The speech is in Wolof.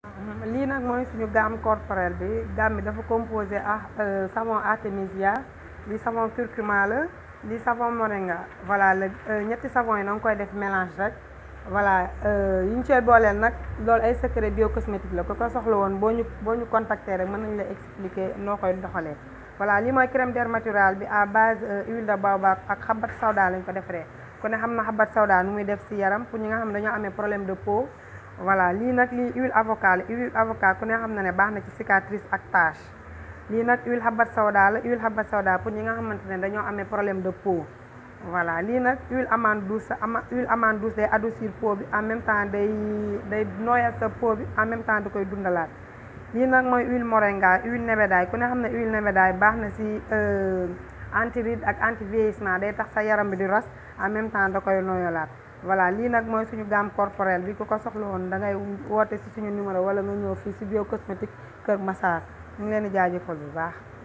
lii nag mooy suñu gamme corporelle bi gamme bi dafa composé ah savon artémisia lii savon curcuma la lii savon moringa voilà la ñetti savon yi na nga koy def mélange rek voilà yi ñu cooy booleel nag loolu ay secret biocosmétique la ko ko soxla woon boo ñu boo ñu contacter rek mën nañu la expliquer noo koy doxalee voilà lii mooy crème dermaturale bi à base huile de baobab ak xabat sawda lañ ko defaree ku ne xam na xabat sawda nu muy def ci yaram pour ñi nga xam ne dañoo amee problème de peau voilà lii nag lii huile avocat la huile avocat ku ne xam na ne baax na ci cicatrice ak tache lii nag huile xabat sawda la huile xabat sawda pour ñi nga xamante ne dañoo amee problème de peau voilà lii nag huile amande douce ama huile amande douce day adoucir peau bi en même temps day day nooyal sa peau bi en même temps da koy dundalaat lii nag mooy huile moringa huile nebedaay ku ne xam ne huile nebedaay baax na ci anti ride ak anti vieillissement day tax sa yaram bi di ras en même temps da koy nooyalaat voilà lii nag mooy suñu gamme corporelle bi ku ko soxla woon da ngay woote ci suñu numéro wala nga ñëw fii ci bio cosmétique Kër Massar ñu ngi leen di jaajëfal bu baax